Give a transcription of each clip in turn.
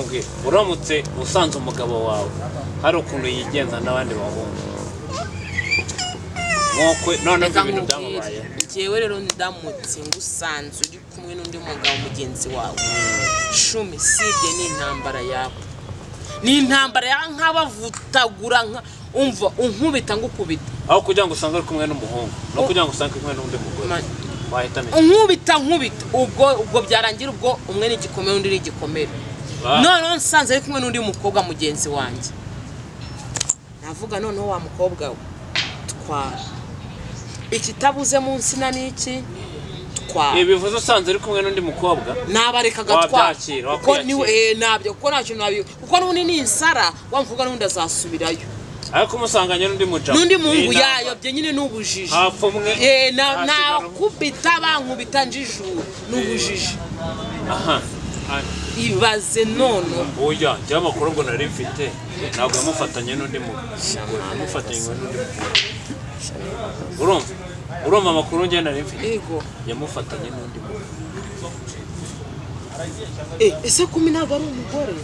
mbwira uramutse usanze umugabo wawe hari ukuntu yigenza n'abandi bahungu nk'uko noneho ibyo reka bintu nkubwire byamubayeho njyewe rero ndamutse ngusanze uri kumwe n'undi mugabo mugenzi wawe shumi sibye n'intambara yawe ni intambara ya nk'abavutagura nka- umva unkubita ngukubita aho kugira ngo usange uri kumwe n'umuhungu no kugira ngo usange uri kumwe n'undi mugore Ma- wahitamo iki? unkubita nkubita ubwo ubwo byarangira ubwo umwe ni igikomere undi ni igikomere Ah. noneho nsanze ari kumwe n'undi mukobwa mugenzi wanjye navuga noneho wa mukobwa we twara ikitabuze mu nsina ni iki twara ibi bivuze usanze uri kumwe n'undi mukobwa nabareka agatwara Wabyakira, kuko wakwiyakira. ni eh, nabyo kuko nta kintu nabi kuko n'undi ni insara wa mukobwa n'undi azasubirayo ariko umusanganye n'undi mujama n'undi muhungu Ni inama. yayobye nyine ni ubujiji hapfumwe Eh, na- hasigara umwe. nakubita bankubita njijura ni ubujiji aha aha. ibaze none oya njyewe amakuru ubwo nari mfite ntabwo yamufatanye n'undi mugore yamufatanye n'undi mugore urumva urumva amakuru njye nari mfite ego yamufatanye n'undi mugore Eh, ese kumi ntabwo ari umugore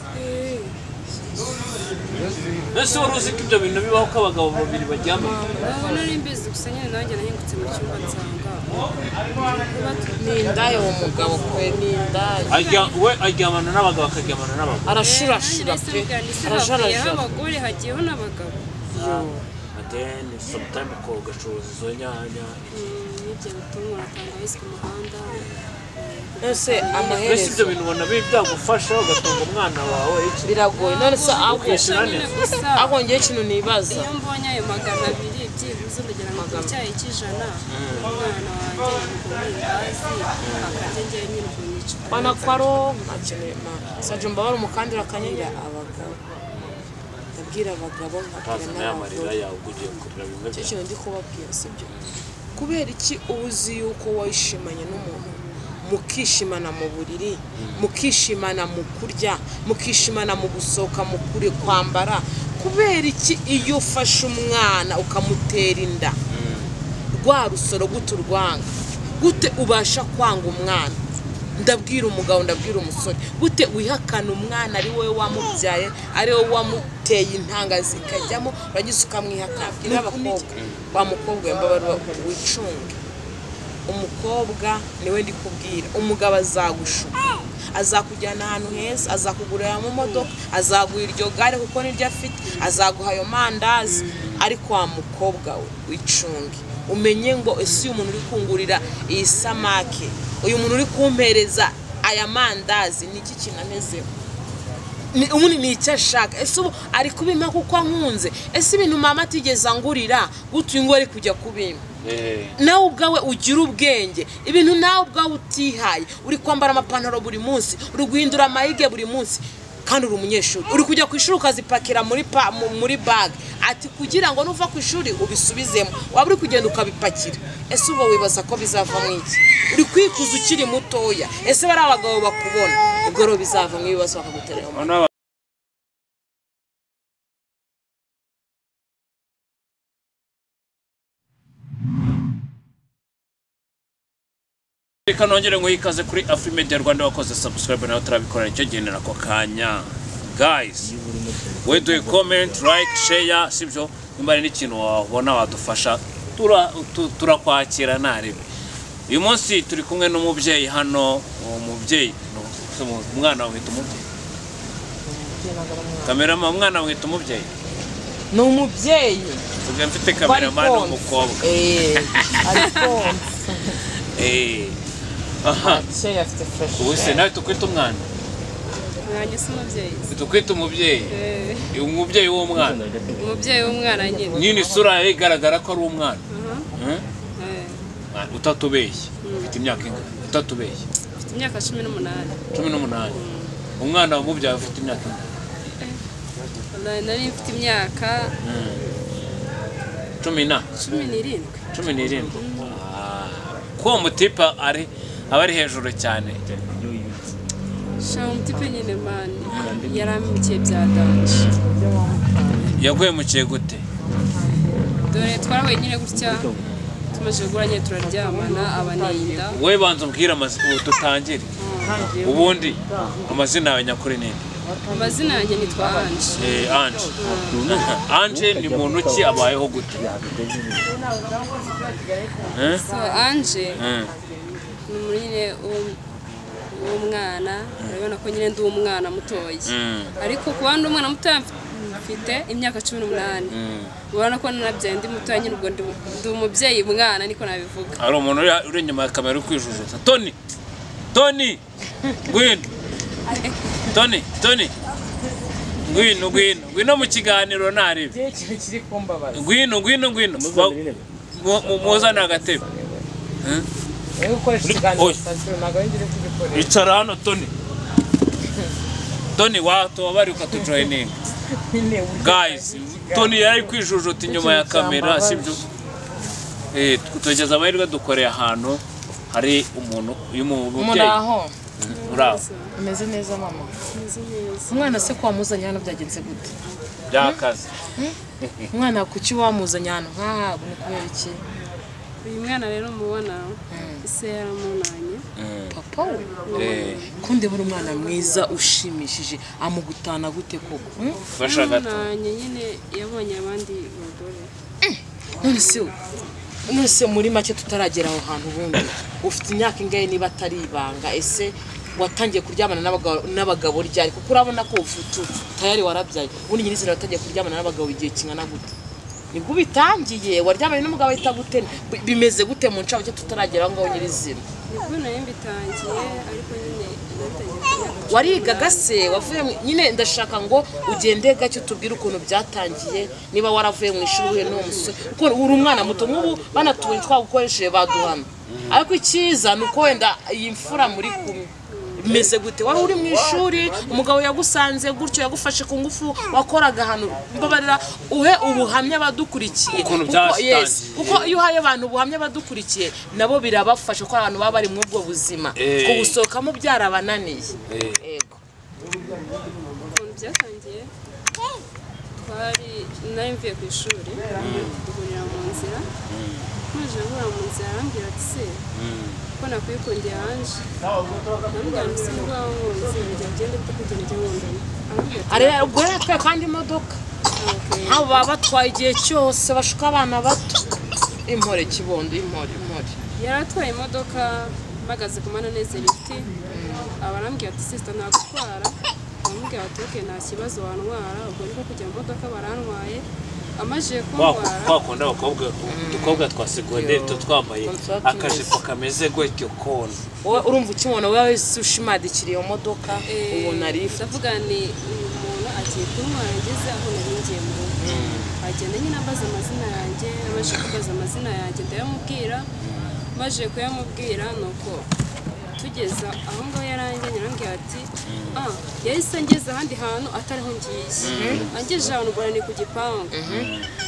mbese wari uzi ko ibyo bintu bibaho ko abagabo babiri baryamana nari mbizi gusa nyine nanjye nahingutse mu cyumba nsanga ni indaya uwo mugabo kwe ni indaya Ajya, we aryamana n'abagabo akaryamana n'abagore arashurashura pe arajarajara arajarajara abagore hagiyeho n'abagabo adeni sometimes ko ugacuruza izo nyanya n'ibyo bituma tangawizi ku muhanda nonese mbese ibyo amaherezo bintu ubona bi- byagufasha ugatunga umwana wawe iki biragoye nonese ahubwo Ukishyura nyine neza. gusa ahubwo ngewe ikintu nibaza iyo mbonye ayo magana abiri byibuze urugero ngo icyayi cy'ijana umwana wanjye yabigura mu akazi njyewe nyine ubwo nicara bana ko ari uwo ntakeneye na sajya mbabara umukandira akanyira abagabo ndabwira abagabo nkabwira utazana y'amarira n'abagore yawe ubwo ugiye kurira bimwe icyo bya kintu ndi kubabwira si byo kubera iki uba uzi yuko wishimanye n'umuntu mukishimana mu buriri mukishimana mu kurya mukishimana mu gusohoka mu kure kwambara kubera iki iyo ufashe umwana ukamutera inda rwa rusoro gute urwanga gute ubasha kwanga umwana ndabwira umugabo ndabwira umusore gute wihakana umwana ari wowe wamubyaye ari wowe wamuteye intanga zikajyamo uragize ukamwihakana n'abakobwa wa mukobwa wembabarwa wicunge umukobwa niwe ndi kubwira umugabo azagushuka azakujyana ahantu heza azakugurira mu modoka azaguha iryo gare kuko niryo afite azaguha ayo mandazi ariko wa mukobwa we wicunge umenye ngo ese uyu muntu uri kungurira iyi samake uyu muntu uri kumpereza aya mandazi ni iki kintu amezeho ni- ubundi ni icyo ashaka ese ubu ari kubima kuko ankunze ese ibintu mama atigeze angurira gutyo uyu nguyu ari kujya kubima Eh, nawe ubwawe ugira ubwenge ibintu nawe ubwawe utihaye uri kwambara amapantaro buri munsi uri guhindura amayige buri munsi kandi uri umunyeshuri uri kujya ku ishuri ukazipakira muri pa, mu- muri bag ati kugira ngo nuva ku ishuri ubisubizemo waba uri kugenda ukabipakira ese ubwo wibaza ko bizavamo iki uri kwikuza ukiri mutoya ese bari abagabo bakubona ubwo rero bizavamo ibibazo bakaguterera mu noneho aba- Reka nongere ngo ikaze kuri Afrimedia Rwanda wakoze subscribe nawe utarabikora nicyo gendera ako kanya guys we do comment like share sibyo nimba hari n'ikintu wabona wadufasha tura- tu- turakwakira ntarebe uyu munsi turi kumwe n'umubyeyi hano uwo mubyeyi ni- umwana wamwita umubyeyi kamerama umwana wamwita umubyeyi ni umubyeyi tuvuga mfite kamerama ni umukobwa eee arikonsa Eh, aha akeye afite fureshi ubu se nawe tukwita umwana mwanjye si umubyeyi tukwita umubyeyi Eh, umubyeyi w'umwana umubyeyi w'umwana nyine nyine isura ye igaragara ko ari umwana Aha, Eh? eh, Ah, utatubeshye ufite imyaka ingana utatubeshye mfite imyaka cumi n'umunani cumi n'umunani umwana wamubyaye ufite imyaka ingana Wallahi, nari mfite imyaka cumi na cumi n'irindwi cumi n'irindwi Ah, ko uwo mutipa ari aba ari hejuru cyane shaka umutipe nyine mani yaramikiye bya danje yaguye mu kiye gute dore twarahuye nyine gutya tumaze kugura nyine turaryamana abaninda wowe banza umbwire amazina ubu dutangire ubundi amazina yawe nyakuri ni inde? amazina yanjye nitwa anje Eh, anje anje ni muntu ki abayeho gute Eh? so anje Eh. ni umuntu nyine w'um- w'umwana urabona ko nyine ndi umwana mutoya Mm. ariko kuba ndi umwana mutoya mfite imyaka cumi n'umunani urabona ko nanabyaye ndi mutoya nyine ubwo ndi- ndi umubyeyi mwana niko nabivuga hari umuntu uri- uri inyuma ya kamera uri kwijujuta toni toni ngwino toni toni ngwino ngwino ngwino mu kiganiro ntarebe ikintu kiri kumbabaza ngwino ngwino ngwino Mu- mu- muzane agatebe wowe ukoresha Uri- ikiganiro oya. sitasiyo ntabwo ari ngiri kugikoresha icara hano toni toni watubabare ukatujoyininga nyine uri- guys toni yari kwijujuta inyuma ya kamera sibyo Eh, tugeza amahirwe dukoreye ahantu hari umuntu uyu mu- muri umubyeyi aho uri aho ameze neza mama meze neza umwana se ko wamuzanye hano byagenze gute byakaze umwana kuki wamuzanye ahantu nk'aha ni kubera iki uyu mwana rero mubona ise yaramunanye papa we Eh, kundi buri mwana mwiza ushimishije amugutana gute koko hmm? fasha gato yaramunanye nyine yabonye abandi bagore none se none se muri make tutaragera aho hantu ubundi ufite imyaka ingahe niba atari ibanga ese watangiye kuryamana n'abagabo- n'abagabo ryari kuko urabona ko ufite tayari warabyaye ubundi nyirizina watangiye kuryamana n'abagabo igihe kingana gute nibwo ubitangiye waryamanye n'umugabo ahita gute Bi- bimeze gute mu ncabake tutaragera aho ngaho nyirizina nibwo nari mbitangiye ariko nyine natangiye kuyakora warigaga se wavuye mu- nyine ndashaka ngo ugende gake utubwire ukuntu byatangiye niba waravuye mu ishuri uhuye n'uwo musore kuko uri umwana muto nk'ubu banatuye twagukoresheje baduhana ariko icyiza ni uko wenda iyi mfura muri kumwe bimeze gute wari uri mu ishuri umugabo yagusanze gutyo yagufashe ku ngufu wakoraga ahantu mbabarira uhe ubuhamya abadukurikiye Ukuntu Kuko- byatangiye. yes, kuko iyo uhaye abantu ubuhamya badukurikiye nabo birabafasha ko abantu baba bari muri ubwo buzima Eh. kubusohokamo byarabananiye Eh. yego ukuntu byatangiye twari nari mvuye ku ishuri duhurira mu nzira ntuje guhura mu nzira arambwira ati se ko nakwikundiye hanje ndamubwira nti se urwaho nkunze njya ugende tukugenda ujya nkundana arambwira ati areba ubwo yari atwaye kandi imodoka "Okay." abo baba batwaye igihe cyose bashuka abana bato impore kibondo impore impore yari atwaye imodoka mpagaze ku mananezero ibiti abarambwira ati sisita nagutwara baramubwira bati oke nta kibazo wantwara ubwo niko kujya mu modoka barantwaye amajije kuntwara twakunda abakobwa udukobwa twa segonderi tuba twambaye Contract akajipo kameze gutyo kona wowe urumva ukimubona wowe wese ushimadikira iyo modoka ubona ari ifu ndavuga ni umuntu agiye kuntwara ngeze aho nari ngiye mu rugo agenda nyine ambaza amazina yanjye abasha kubaza amazina yanjye ndayamubwira maze kuyamubwira nuko tugeza aho ngaho yarangiye yarambwira ati ah yahise angeze ahandi hantu atariho ngiye angejeje ahantu ubona ni ku gipangu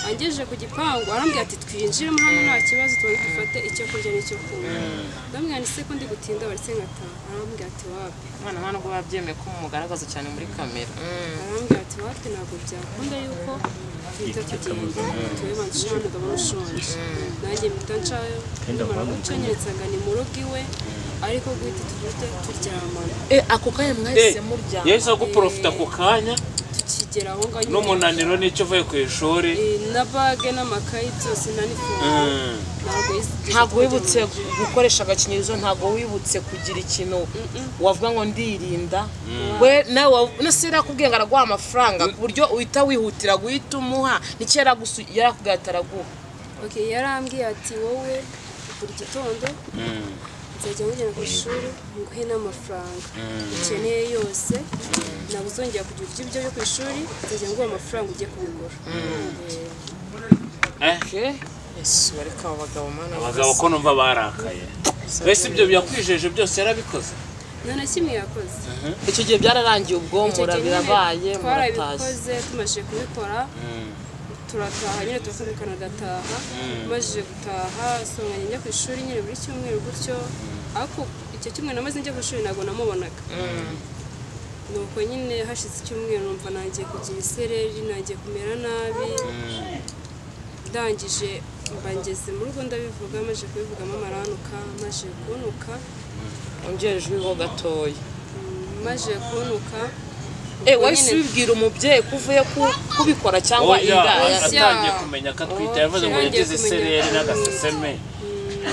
angejeje ku gipangu arambwira ati twinjiremo hano nta kibazo tubone dufate icyo kurya n'icyo kunywa ndamubwira ni se ko ndi gutinda baretse nkataha arambwira ati wapi mwana mwana ubwo babyemeye ko mumugaragaza cyane muri kamera arambwira ati wapi ntabwo byakunda yuko duhita tugenda tube banshije umugabo ushonje nanjye mpita ncayo nimara guca nyeretsaga ni mu rugo iwe ariko guhita tugite turyamana Eh, ako kanya mwahise muryama yahise aguporofita ako kanya tukigera aho ngaho nyine- n'umunaniro n'icyo uvuye ku ishuri Eh, na bage n'amakayi byose na nifomu ntabwo yisi- ntabwo wibutse gukoresha agakingirizo ntabwo wibutse kugira ikintu wavuga ngo ndirinda we nawe nasi yarakubwiye ngo araguha amafaranga ku buryo uhita wihutira guhita umuha n'icyo yaragusu- yarakubwiye ati araguha Okay, yarambwiye ati wowe buri gitondo nzajya nkujyana ku ishuri nguhe n'amafaranga ukeneye yose ntabwo uzongera kugira ibyo byo ku ishuri nzajya nguha amafaranga ujye kubigura Eh, Eh, yesu bareka abo bagabo mana abagabo ko numva barakaye mbese ibyo byakwijeje byose yarabikoze nta na kimwe yakoze icyo gihe byararangiye ubwonko Icyo gihe nyine birabaye muratashye twarabikoze tumaze kubikora turataha nyine turasohokana agataha tumajije gutaha songanya njya ku ishuri nyine buri cyumweru gutyo ariko icyo cyumweru namaze njya ku ishuri ntabwo namubonaga nuko nyine hashize icyumweru numva nangiye kugira isereri nangiye kumera nabi ndangije mba ngeze mu rugo ndabivuga maze kubivugamo amaranuka maze kunuka wongerejweho gatoya maze kunuka eh wahise ubibwira umubyeyi ko uvuye ku- kubikora cyangwa oya indaya atangiye kumenya ko atwite yavuze ngo yarangiye yagize kumenya. isereri n'agaseseme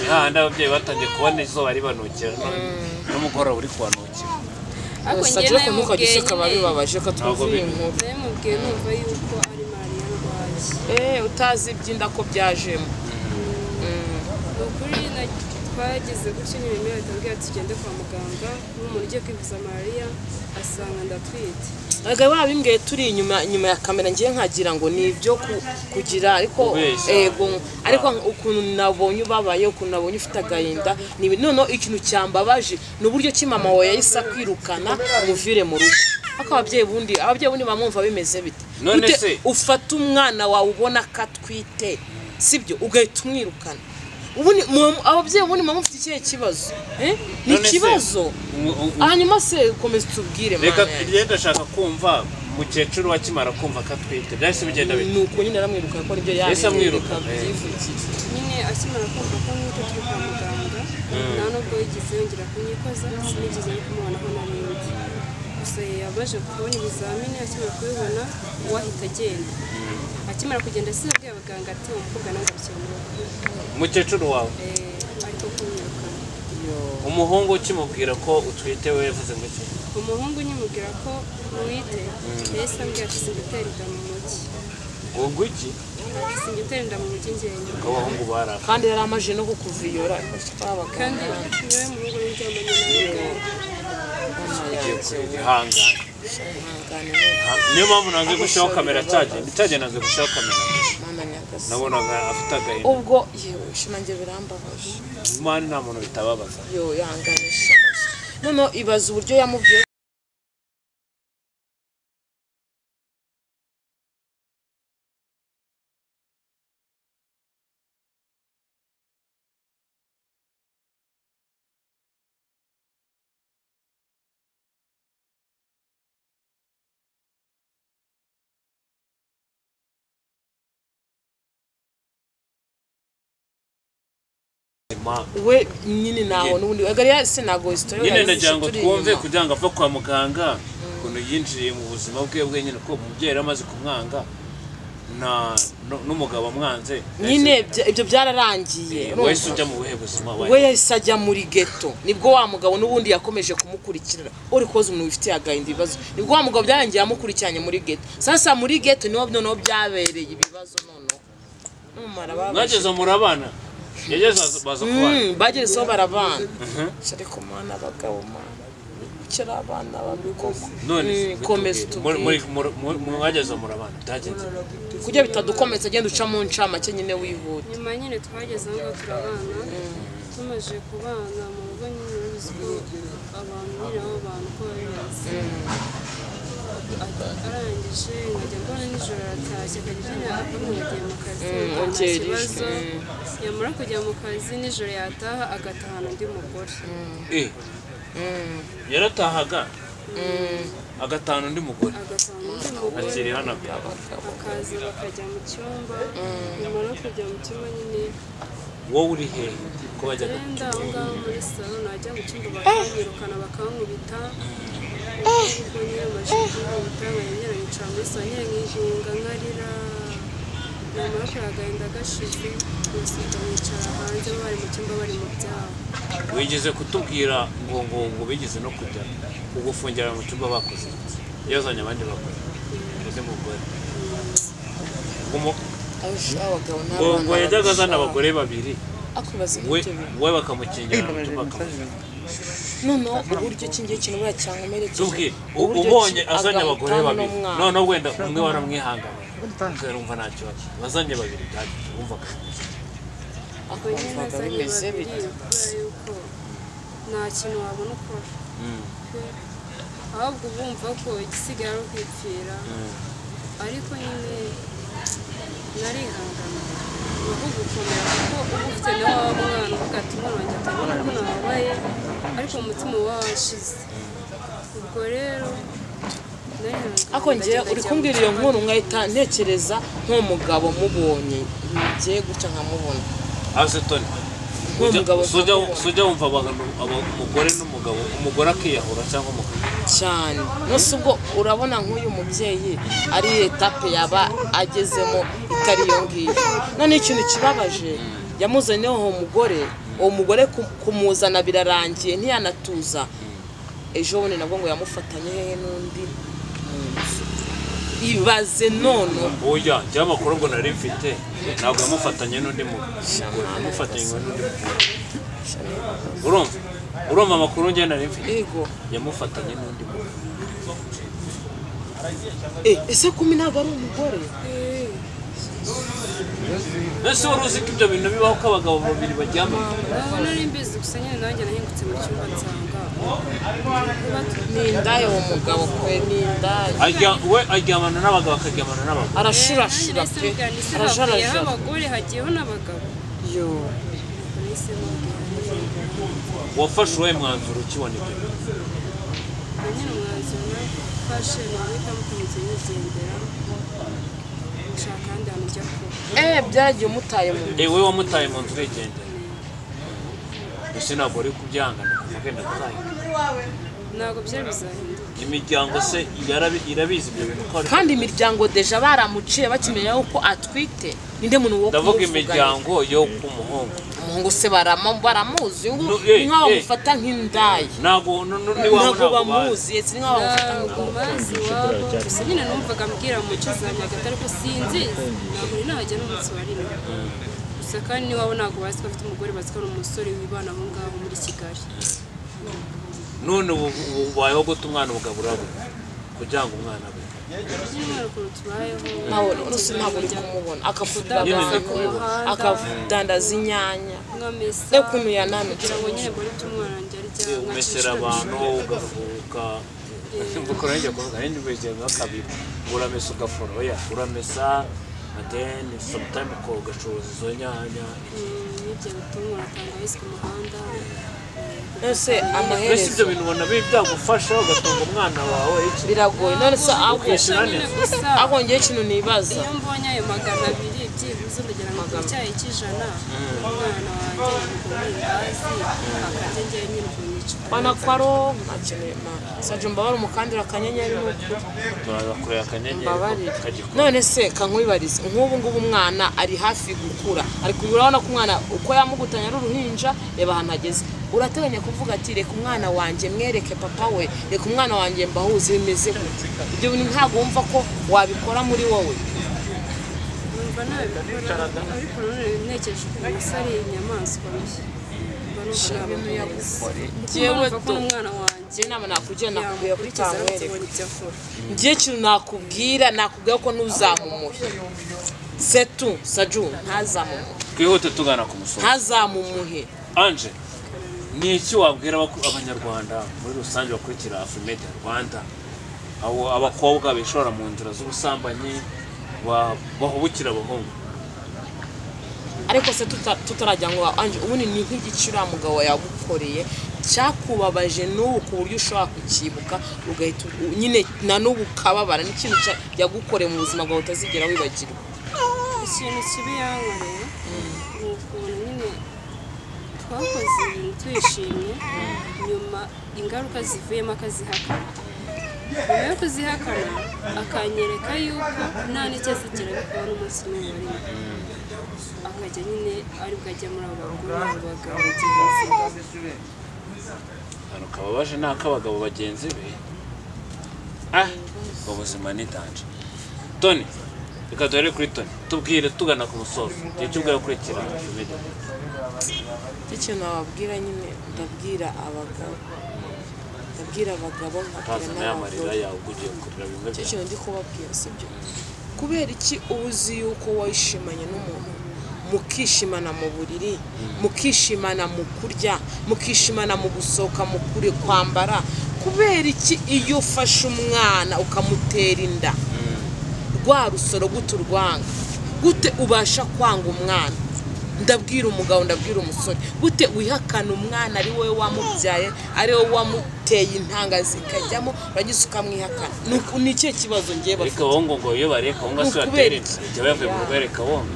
hahandi ababyeyi batangiye kubona izuba ribanukira no- n'umugoroba uri kubanukira ariko njye sajya nayo kumukajya mubwiye useka biba nyine bibabaje ko twuzuye inkuru nayo mubwiye numva yuko ari mariya ndwaye eh utazi iby'inda ko byajemo ni ukuri na- twagize gutyo n'ibintu batambwira ati tugende kwa muganga n'umuntu ugiye kwivuza malariya asanga ndatwite Erega babimbwiye turi inyuma inyuma ya kamera ngiye nkagira ngo ni ibyo ku- kugira ariko Kubeshya. ego ariko ukuntu nabonye ubabaye ukuntu nabonye ufite agahinda ni ibi- noneho ikintu cyambabaje ni uburyo ki mama wawe yahise akwirukana umuvire mu rugo ariko ababyeyi bundi ababyeyi bundi bamwumva bimeze bite None Gute se? ufata umwana wawe ubona ko atwite sibyo ugahita umwirukana ubundi mu- ababyeyi ubundi mama mufite ikihe kibazo Eh? ni None se, ikibazo umu- u- hanyuma se komeza utubwire reka mana yanjye. tugende ndashaka kumva umukecuru wakimara kumva ko atwite byahise bigenda bite ni uko nyine aramwiruka ko nibyo Yahise amwiruka, yamwiruka eh. byivugiye nyine akimara kumva ko nk'uko turi kwa muganga nta nubwo yigeze yongera kunyikoza sinigeze no kumubonaho na rimwe gusa yabaje kubona ibizamini akimara kubibona uwahita agenda akimara kugenda asize abwiye abaganga ati umukobwa nange abikeneye umukecuru wawe Eh, ariko kumwirukana umuhungu ukimubwira ko utwite we yavuze ngo iki umuhungu nyimubwira ko mwite yahise ambwira ati singitera inda mu mujyi ngo iki ati singitera inda mu mujyi ngenda ko abahungu barapfa kandi yari amaje no kukuviyora kandi niwe muhungu n'indyamanye nawe ubwawe ugiye kwihangana niyo mpamvu nanze gushyiraho kamera cyagiye cyagiye nanze gushyiraho kamera nabonaga afite agahinda ubwo yewe shimange birambabaje imana nta muntu bitababaza yo yanganisha noneho ibaza uburyo yamubwiye Imana. we nyine ntaho n'ubundi agariya se ntabwo historiyo nyine yayizi ndagira ngo turi twumve inyuma. kugira ngo ave kwa muganga ukuntu yinjiriye mu buzima bwe bwenyine ko umubyeyi yari amaze kumwanga na nu- n'umugabo amwanze nyine bya- ibyo byararangiye wese urumva? ujya mu buhe buzima we we yahise ajya muri geto nibwo wa mugabo n'ubundi yakomeje kumukurikirana uri koza umuntu wifitiye agahinda ibibazo nibwo wa mugabo byarangiye yamukurikiranye muri geto sasa muri geto niho noneho byabereye ibibazo noneho n'umumaro babaje mwageze murabana yageze baza- baza kubana Mm, bagezeho barabana ariko mana abagabo mana kera abana babikoma none Mm, komeza muri- muri- utubwire muri- muri- mwageze murabana byagenze kugira bitadukomeretsa agenda uca mu ncamake nyine wihuta nyuma nyine twageze aho ngaho turabana tumaze kubana mu rugo nyine urabizi ko abantu nyine abo bantu ko babizi arangije nkajya mbona nijoro aratashye akajya nyine akamuhagiye mu kazi nta umubyeyi kibazo yishwe. yamara kujya mu kazi nijoro yataha agatahana undi mugore Eh. yaratahaga agatanu undi mugore agatahana undi mugore akiri hano akaba bakaza bakajya mu cyumba nyuma no kujya mu cyumba nyine wowe uri hehe ko bajyaga Genda aho ngaho muri salo najya mu cyumba bakanyirukana bakankubita ubwo nyine amaje kunkubita banyera yicara muri salo nyine nkihinga nkarira namara kureba agahinda gashize basika bicara hanze bari mu cyumba bari mu byabo wigeze kutubwira ngo ngo ngo bigeze no kujya kugufungira mu cyumba bakoze iki? yazanye abandi bakoze undi mugore Umu- Aje abagabo ngo ngo yajyaga azana n'abana abagore babiri akubaza we ibyo bintu we bakamukingira mu cyumba bakamukingira noneho uburyo iki ngiki kintu buriya cyankomerekeje tubwire u- Uburyo ubonye ki azanye agahita abagore babiri n'umwana. noneho wenda umwe waramwihangana umva nta kibazo bazanye babiri byagenze wumva ubwo nyine Wumvaga azanye bimeze babiri bite? kubera yuko nta kintu wabona ukora ahubwo bumva ko igisigaye ari ukwipfira ariko nyine narihangana ni ukugukomera kuko uba ufite nawe waba umwana uvuga ati umwana wanjye atabona ko nababaye ariko umutima uba washize ubwo rero narihangana ako ngewe uri kumbwira iyo nkuru nkahita ntekereza nk'umugabo mubonye ngiye guca nkamubona aze toni wa mugabo sujya sujya wumva abantu aba- umugore n'umugabo umugore akiyahura cyangwa umugabo cyane munsi ubwo urabona nk'uyu mubyeyi ari etape yaba agezemo itari iyo ngiyo none ikintu kibabaje yamuzaniye uwo mugore uwo mugore ku- kumuzana birarangiye ntiyanatuza ejo bundi nabwo ngo yamufatanye hehe n'undi mu nzu ibaze none oya njyewe amakuru ubwo nari mfite ntabwo yamufatanye n'undi mugabo yamufatanye n'undi mugore urumva urumva amakuru njye nari mfite yego yamufatanye n'undi mugabo Eh, ese kumi ntabwo ari umugore mbese wari uzi ko ibyo bintu bibaho ko abagabo babiri baryamana urabona ari mbizi gusa nyine nanjye nahingutse mu cyumba nsanga ni indaya uwo mugabo kwe ni indaya ajya we aryamana n'abagabo akaryamana n'abagabo arashurashura pe arashurashura arajarajara abagore hagiyeho n'abagabo yo nahise mubwira wafashe uwawe mwanzuro ukibona ibyo bintu na nyine umwanzuro nafashe ni uguhita mukomeza mugendera nshaka ahandi hantu ujya kuba eh byagiye umutaye mu nda. ewe wamutaye mu nzu urigendera mbese ntabwo uri kubyangana ukagenda kuzahindura ntabwo byari bizahinduka imiryango se yarabi- irabizi ibyo bintu ko ari kandi imiryango deja baramuciye bakimenya yuko atwite ninde muntu wo ndavuga kumuvuganira? imiryango yo ku muhungu umuhungu se barama- baramuzi ubu No, eh, ni nk'aho eh. bamufata nk'indaya ntabwo nu- nu- ni wawe ntabwo ntabwo bazi bamuzi yes, ni nk'aho bamufata ntabwo bazi iwabo gusa nyine numvaga mbwira mu cyo za nyagatare ko sinzizi ntabwo uri nahajya n'umunsi wa rimwe gusa kandi n'iwabo ntabwo bazi ko afite umugore bazi ko ari umusore wibana aho ngaho muri kigali none ubu ubu ubayeho gute umwana ugaburira we kugira ngo umwana we nyine umwaka ukuntu tubayeho ntawe urusi ntabwo uri kumubona akavurira Nyine abantu ni ku muhanda, kumuhanda. akadandaza inyanya mwamesa reba ukuntu yananutse kugira ngo nyine mbone icyo umwana wanjye arya umesera abantu ugafuka gukora njya kuvuga nyine ubuzima biba kabiri uramesa ugafura oya uramesa adeni sometime ukora ugacuruza izo nyanya n'ibyo bituma tangawizi ku muhanda nonese mbese amaherezo ibyo bintu ubona bi- byagufasha ugatunga umwana wawe iki biragoye nonese ahubwo Kwishyura nyine neza. gusa ahubwo ngewe ikintu nibaza iyo mbonye ayo magana abiri byibuze urugero nka ku cyayi cy'ijana umwana wanjye yamugumiye hasi akajya njyewe nyine ukuntu bana ko aro ntakeneye sajya mbabare umukandira akanyenyeri ni ukuri turakureba akanyenyeri mbabarira kagikora none se kankwibarize nk'ubu ngubu umwana ari hafi gukura ari ku- urabona ko umwana uko yamugutanya ari uruhinja reba ahantu ageze urateganya kuvuga ati reka umwana wanjye mwereke papa we reka umwana wanjye mbahuze bimeze gute ibyo bintu ntabwo wumva ko wabikora muri wowe numva nabikora ariko nanone ntekereje ukuntu gusa ari inyamaswa mbi mba numva nabamuyabuze kuko Njyewe numva ko do- n'umwana wanjye njye inama nakugira nakubwira ko yamukurikiza utamwereka akabona ibyo akora njye ikintu nakubwira nakubwira ko ntuzamumuhe setu saju ntazamumuhe twihute tugana ku musozi ntazamumuhe anje ni iki wabwira abaku- abanyarwanda muri rusange bakurikira afurimedi rwanda abo abakobwa bishora mu nzira z'ubusambanyi ba- bahubukira abahungu ariko se tuta- tutarajya ngo anje ubundi ni nk'igiki uriya mugabo yagukoreye cyakubabaje n'ubu ku buryo ushobora kucyibuka ugahita u- nyine na n'ubu ukababara n'ikintu cya- yagukoreye mu buzima bwawe utazigera wibagirwa ikintu kibi yankoreye ni ukuntu nyine twakoze ibintu twishimye nyuma ingaruka zivuyemo akazihakana nyuma yo kuzihakana akanyereka yuko nta n'icyatsi kirabikora n'umunsi n'umwe arimo akajya nyine aribwo ajya muri abo bagore n'abo bagabo bagenzi be. ahantu ukaba baje ni ak'abagabo bagenzi be ah ubuzima ni danje toni reka duhere kuri toni tubwire tugana ku musozi igihe cy'ubwo gukurikira afurimedi ikintu wababwira nyine ndabwira abagabo ndabwira abagabo nkabwira utazana y'amarira n'abagore yawe ubwo ugiye kurira bimwe icyo byawe kintu ndi kubabwira si byo kubera iki uba uzi yuko wishimanye n'umuntu mukishimana mu buriri mukishimana mu kurya mukishimana mu gusohoka mu kure kwambara kubera iki iyo ufashe umwana ukamutera inda rwa rusoro gute urwanga gute ubasha kwanga umwana ndabwira umugabo ndabwira umusore gute wihakana umwana ari wowe wamubyaye ari wowe wamuteye intanga zikajyamo uragize ukamwihakana Ni uku- ni ikihe kibazo ngewe ariko bafite abahungu ngo iyo bareka ahunga Ni se batera ukubera inda iki? igihe bavuye mu rwereka bombi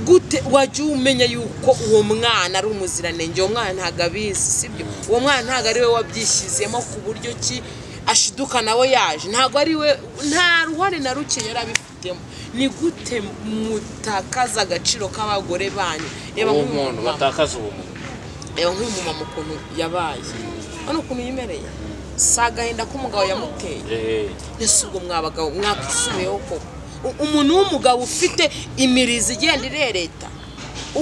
gute wajya umenya yuko uwo mwana ari umuziranenge uwo mwana ntabwo abizi sibyo uwo mwana ntabwo ari we wabyishyizemo ku buryo ki ashiduka nawe yaje ntabwo ari we nta ruhare na ruke yari abifitemo ni gute mutakaza agaciro k'abagore banyu reba uwo nk'uyu muntu mumama batakaza uwo muntu reba nk'uyu mumama ukuntu yabaye hano ukuntu yimereye si agahinda k'umugabo yamuteye Eh, ese ubwo mwabagabo mwakisubiyeho koko U- umuntu w'umugabo ufite imirizi igenda irereta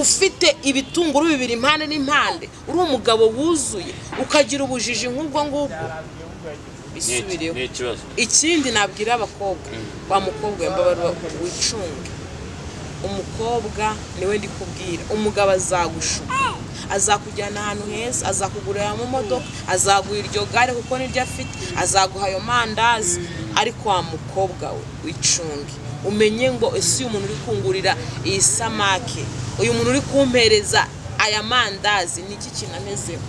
ufite ibitunguru bibiri impande n'impande uri umugabo wuzuye ukagira ubujiji nk'ubwo ngubwo ni iki- bisubireho ni ikibazo ikindi nabwira abakobwa wa mukobwa wembabarwa wicunge umukobwa niwe ndi kubwira umugabo azagushuka azakujyana ahantu heza azakugurira amamodoka azaguha iryo gare kuko niryo afite azaguha ayo mandazi ariko wa mukobwa we wicunge umenye ngo ese uyu muntu uri kungurira iyi samake uyu muntu uri kumpereza aya mandazi ni iki kintu amezeho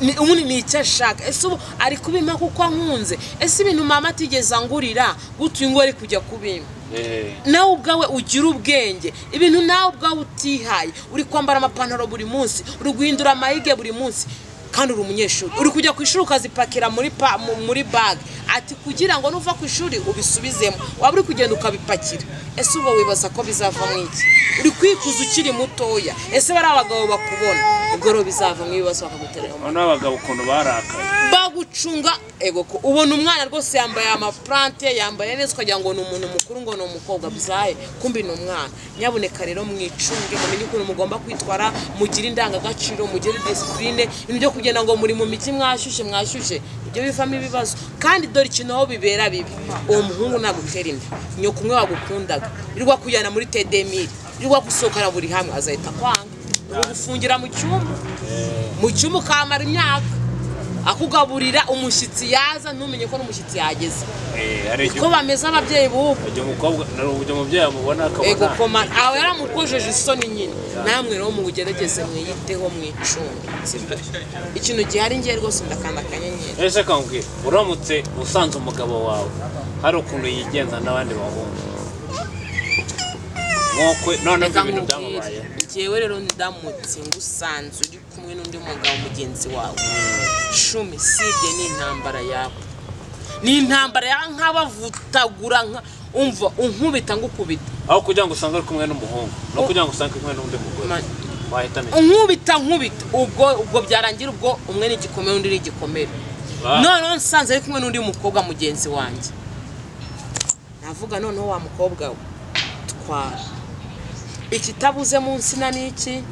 ni- ubundi ni icyo ashaka ese ubu ari kubima kuko ankunze ese ibintu mama atigeze angurira gutuye ngo ari kujya kubima Eh, nawe ubwawe ugira ubwenge ibintu nawe ubwawe utihaye uri kwambara amapantaro buri munsi uri guhindura amayige buri munsi kandi uri umunyeshuri uri kujya ku ishuri ukazipakira muri pa, mu- muri bag ati kugira ngo nuva ku ishuri ubisubizemo waba uri kugenda ukabipakira ese ubwo wibaza ko bizavamo iki uri kwikuza ukiri mutoya ese bari abagabo bakubona ubwo rero bizavamo ibibazo bakaguterera urabona abagabo ukuntu barakaye bagucunga ego ko ubona umwana rwose yambaye amaplante yambaye neza ukagira ngo ni umuntu mukuru ngo ni umukobwa bizaye kumbi ni umwana nyabuneka rero mwicunge mumenye ukuntu mugomba kwitwara mugire indangagaciro mugire disipurine ibintu byo kugenda ngo muri mu miti mwashyushye mwashyushye ibyo bivamo ibibazo kandi dore ikintu aho bibera bibi uwo muhungu nagutera inda nyoko umwe wagukundaga irwa kujyana muri tedemiri irwa gusohokana buri hamwe azahita kwanga ugufungira mu cyumba mu cyumba ukamara imyaka akugaburira umushyitsi yaza ntumenye ko n'umushyitsi yageze Eh, hari igihe ko bameze ababyeyi b'ubu igihe umukobwa na uburyo umubyeyi amubona ego akabona koma aho yaramukojeje isoni nyine namwe rero mugerageze mwiyiteho mwicunge sibyo? ikintu gihari ngiye rwose ndakanda akanyenyeri ese kambwira uramutse usanze umugabo wawe hari ukuntu yigenza n'abandi bahungu nk'ukwe noneho ibyo reka bintu nkubwire byamubaye njyewe rero ndamutse ngusanze uri kumwe n'undi mugabo mugenzi wawe shumi sibye ni intambara yawe ni intambara ya nk'abavutagura nka- umva unkubita ngukubita aho kugira ngo usange ari kumwe n'umuhungu no kugira ngo usange ari kumwe n'undi mugore Ma- wahitamo iki? nkubita nkubita ubwo ubwo byarangira ubwo umwe ni igikomere undi ni igikomere Ah. noneho nsanze ari kumwe n'undi mukobwa mugenzi wanjye navuga noneho wa mukobwa we twara ikitabuze mu nsina ni iki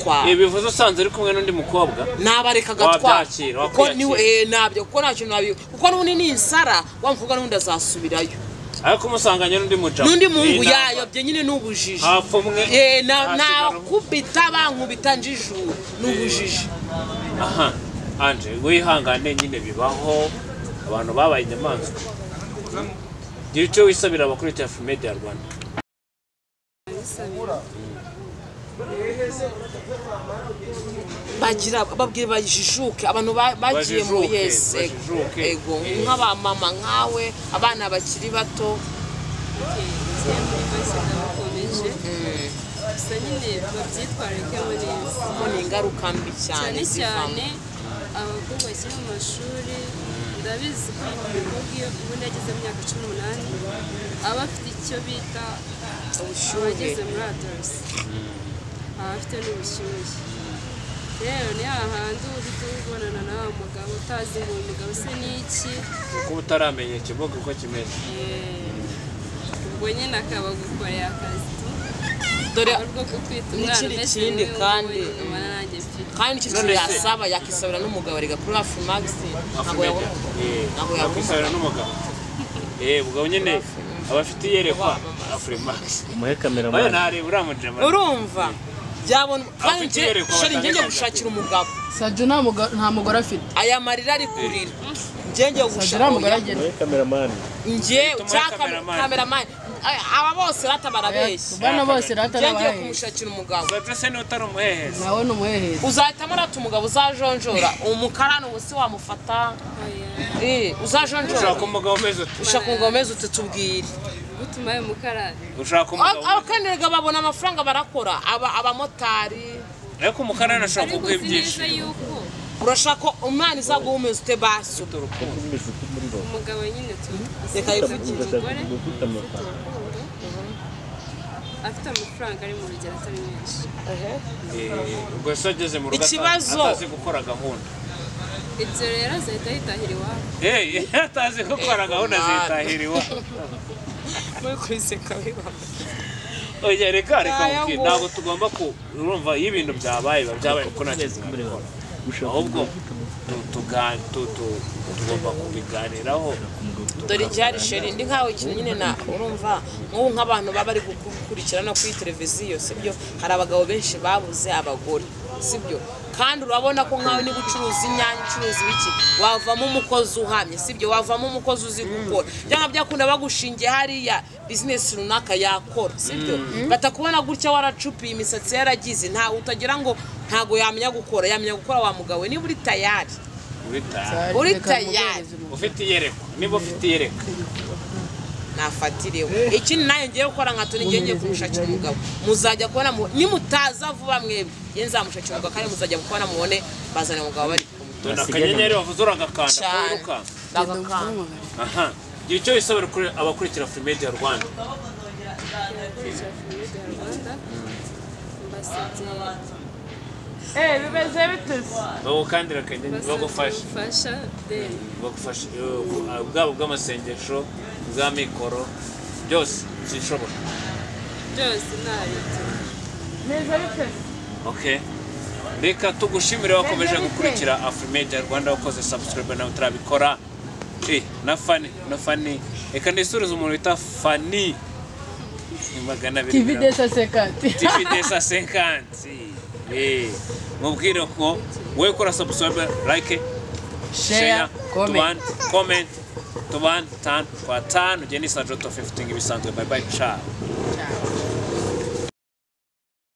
twara ibi bivuze usanze ari kumwe n'undi mukobwa nabareka agatwara Wabyakira, kuko ni wakwiyakira. eh, nabyo kuko nta kintu nabi kuko n'ubundi ni insara wa mukobwa n'undi azasubirayo ariko umusanganye n'undi mujama n'undi muhungu yayobye nyine n'ubujiji hapfa umwe Eh, na- hasigara umwe. nakubita bankubita njijuru n'ubujiji aha anje wihangane nyine bibaho abantu babaye inyamaswa gira icyo wisabira abakuriye hafi media rwanda bagira babwira bajijuke abantu ba- bagiye mu Bajijuke, yesi bajijuke. ego nk'abamama nkawe abana bakiri bato tugiye muri bose ndabukomeje gusa nyine babyitwarikemo neza kuko ni ingaruka mbi cyane cyane zivamo cyane abakobwa bakiri mu mashuri ndabizi ko umukobwa iyo ubundi ageze mu myaka cumi n'umunani aba afite icyo bita ubushyuhe abageze muri adorusi aba afite n'ubushyuhe rero ni hahandi uhita ubonana n'awa mugabo utazi ngo uyu mugabo se ni iki kuba utaramenya ikibuga uko kimeze Eh, ubwo nyine akaba gukorera akazi tu dore urwo kukwita N'ikindi umwana mbese kindi niwe kandi- wowe ubana nanjye mfite kandi icyo kintu None se- yasaba yakisabira n'umugabo reka kuri hafi magisi ntabwo yabona ntabwo afurika yabona yakwisabira n'umugabo eh ubwo nyine aba afite iyerekwa afurimax umuhe kamera oya ntareba uramujema urumva byabona kandi Afite njye iyerekwa sheri njye njye batandukanye. gushakira umugabo Sadio nta muga- nta mugore afite aya marira ari kurira njye njye Sadio nta mugore gushakira agira umuhe kameramani njye Tumuhe cyangwa kameramani. kameramani aba bose rata barabeshya bana bose rata njye ngiye nabaye kumushakira umugabo Zate se ni utari umuhehezi nawe ni umuhehezi uzahitamo rata umugabo uzajonjora umukarani ubu si wamufata oya Eh, uzajonjora ushaka umugabo umeze ute ushaka umugabo umeze ute tubwire gutuma ayo mukarani ushaka umugabo abakanirega babona amafaranga barakora aba abamotari ariko umukarani ashobora ariko kuguha uzi neza ibyishimo yuko urashaka umwana izaguhumeza ute baso umugabo nyine tu- reka yivugire umugore afite amafaranga ari mu rugero atari menshi ubwo se ageze mu rugo ata- Ikibazo. atazi gukora gahunda ibyo rero azahita yitahira iwabo Hey, atazi gukora gahunda zitahiriwe muri kubiseka bibaho oya reka reka Naya mubwire ngo- ntabwo tugomba ku urumva iyo ibintu byabaye biba byabaye kuko nta kintu twabikora. ahubwo tu- tuga- tu- tu- tugomba kubiganiraho dore icyari sheri ndi nkawe ikintu nyine na urumva nk'ubu nk'abantu baba bari gukurikirana kuri televiziyo sibyo hari abagabo benshi babuze abagore sibyo kandi urabona ko nkawe niba ucuruza inyanya ucuruza ibiki wavamo umukozi uhamye sibyo wavamo umukozi uzi gukora byanga byakunda bagushingiye hariya bizinesi runaka yakora sibyo batakubona gutya waracupiye imisatsi yaragize ntawe utagira ngo ntago yamenya gukora yamenya gukora wa mugabo we, niba uri tayari ubitaha Uri Reka tayari. muguhereze mu- ufite iyerekwa niba ufite iyerekwa nafatireho ikindi nayo ngiye gukora nka toni ngiye ngiye kumushakira umugabo muzajya kubona mu- nimutaza vuba mwebwe ngiye nzamushakira umugabo kandi muzajya kubona mubone bazana umugabo bari kumwe dore akanyenyeri wavuze uragakanda cyane kuruka Genda bagakanga umuhamagare. aha igihe cyo bisaba kuri abakurikira Freemedia Rwanda cya Familyde ya rwanda mbasabye Eh, bimeze bituse. bagukandira akanyenyeri mbasabye bagufashe ubufasha deni bagufasha eh, bwaba ubw'amasengesho bwa mikoro byose zishobora byose ntabitse Bimeze bituse. okay reka tugushimire wakomeje gukurikira Afromedia Rwanda wakoze subscribe nawe utarabikora eh na Fani na Fani reka ndisurize umuntu bita Fani ni magana abiri TV mirongo- desa sekati. TV desa senkanti eh mubwire ko we kora subscribe like share comment. tuban comment tuban tan kwa tano jeni sajoto 15 ibisanzwe bye bye ciao Ciao.